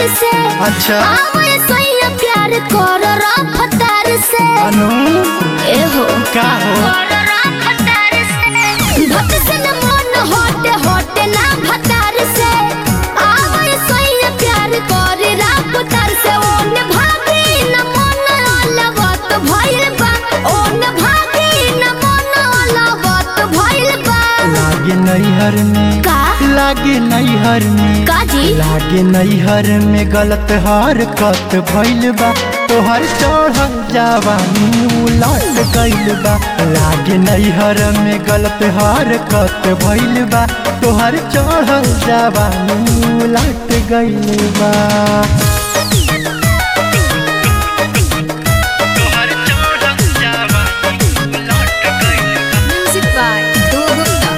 प्यार से अच्छा आवे सैया प्यार कर रफ्तार से अनु ए हो का हो भक्त से न मन हटे हटे ना भतार से आवे सैया प्यार कर रफ्तार से ओन भागी न मन अलवत भइल बा ओन भागी न मन अलवत भइल बा लागे नैहर में का लागे नैहर में का जी लागे नैहर में गलत हरकत भइल बा तोहर चढ़ल जवानी उलट गइल बा लागे नैहर में गलत हरकत भइल बा तोहर चढ़ल जवानी उलट गइल बा म्यूजिक बाय दो गुप्ता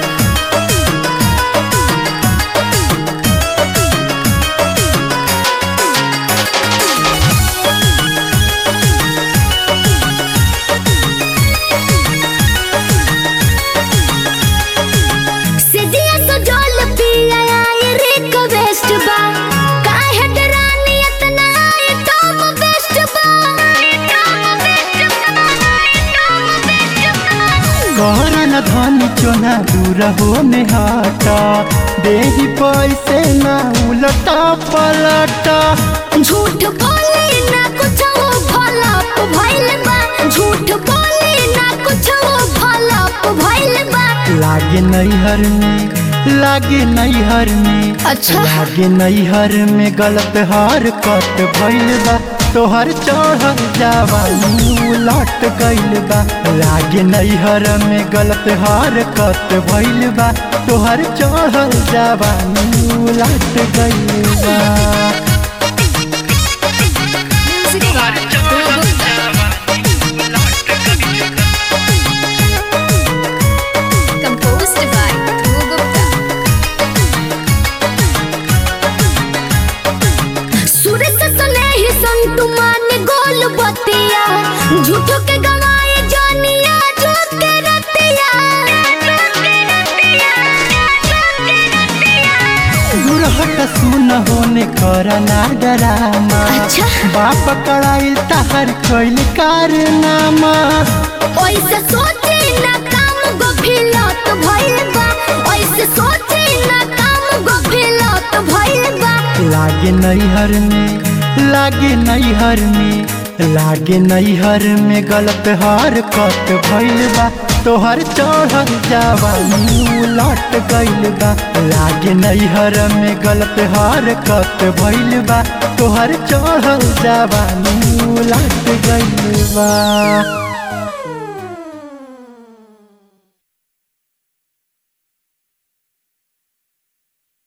सिदिया तो जल पिया आए रे कवेस्ट बा काहे डरानी इतना आए टॉप बेस्ट बा टॉप बेस्ट बा टॉप बेस्ट बा कहरन धनी चोना दूर होने हटा देही पैसे ना उलटा पलटा झूठ बोले ना कुछ वो फलप भइल बा झूठ बोले ना कुछ वो फलप भइल बा लागे नैहर में लागे नैहर में अच्छा लागे नैहर में गलत हरकत भइल बा तोहर चढ़ल जवानी उलट गइल बा लागे नैहर में गलत हरकत भइल बा तोहर चढ़ल जवानी उलट गइल बा म्यूजिक बाय दो Gupta composed by Dhruv Gupta. सूरज सने ही संतु मान गोल बतिया झूठो के गवाए जानिया जो के रतिया दुरहट सुन होने करना डरामा अच्छा बाप कड़ाइल तहर कैल कारनामा ओइसे सोचे ना काम गफिलत भइल बा ओइसे सोचे ना काम गफिलत भइल बा लागे नैहर में लागे नैहर में लागे नैहर में गलत हरकत भइल बा तोहर चढ़ल जवानी उलट गइल बा लागे नैहर में गलत हरकत भइल बा तोहर चढ़ल जवानी उलट गइल बा